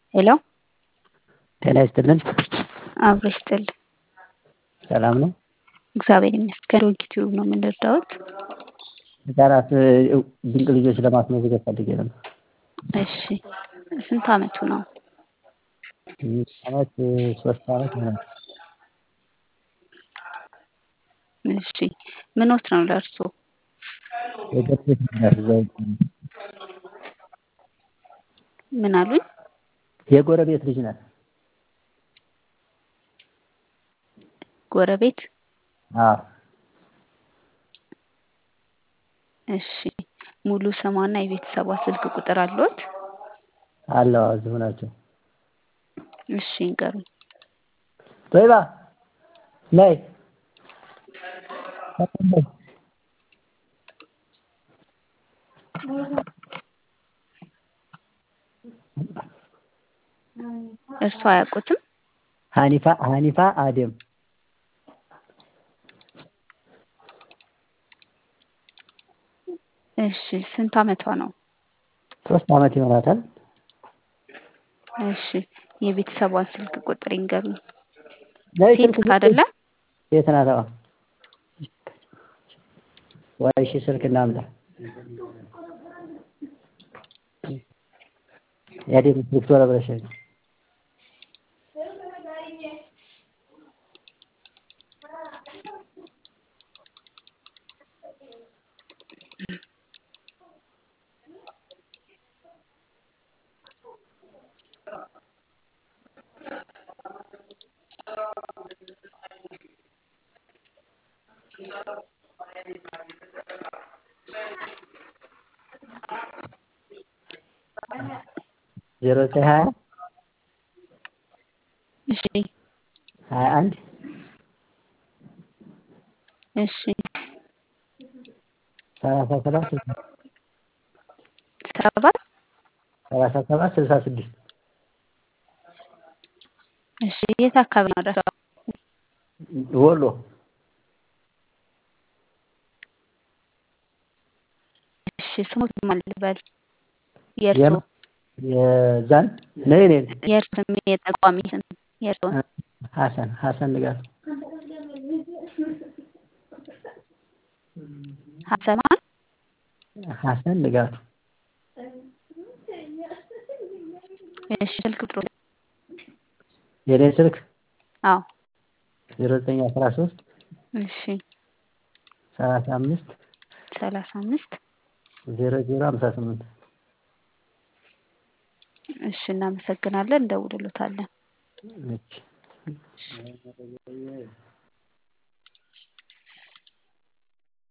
ሄሎ ጤና ይስጥልን። አብሮ ይስጥል። ሰላም ነው? እግዚአብሔር ይመስገን። ዩቲዩብ ነው የምንረዳውት። ህጻናት ድንቅ ልጆች ለማስመዝገብ ፈልጌ ነበር። እሺ ስንት አመቱ ነው? አመት ሶስት አመት ይሆናል። እሺ ምኖት ነው ለእርሶ? የገርቤት ምክንያት እዛው ምን አሉኝ? የጎረቤት ልጅ ናት። ጎረቤት? አዎ እሺ ሙሉ ስሟና የቤተሰቧ ስልክ ቁጥር አለዎት? አለው እዚሁ ናቸው። እሺ ይንገሩኝ። ጦይባ ነይ እርሶ አያውቁትም? ሀኒፋ ሀኒፋ አደም እሺ ስንት አመቷ ነው? ሶስት አመት ይሆናታል። እሺ የቤተሰቧን ስልክ ቁጥር ይንገሩኝ። ነይ ሴት ስልክ አይደለ? ሴት ናት። አዎ ወይ እሺ ስልክ እናምጣ። የአደም ስልክ ቶሎ ብለሽ ነይ። ዜሮ ዘጠኝ ሀያ እሺ ሀያ አንድ እሺ ሰላሳ ሰባት ስልሳ ሰባት ሰላሳ ሰባት ስልሳ ስድስት እሺ የት አካባቢ ነው አድራሻው? ወሎ እሺ ስሙት ማን ልበል? የእርሶ የም- የዛን ነይ ነይ የእርሶ ስም የጠቋሚ ስም የእርሶ ሀሰን ሀሰን ንጋቱ ሀሰን ማን? ሀሰን ንጋቱ እሺ ስልክ ቁጥሩ የኔ ስልክ አዎ ዜሮ ዘጠኝ አስራ ሶስት እሺ ሰላሳ አምስት ሰላሳ አምስት ዜሮ ዜሮ ሀምሳ ስምንት እሺ እናመሰግናለን። እንደውልሎታለን። እሺ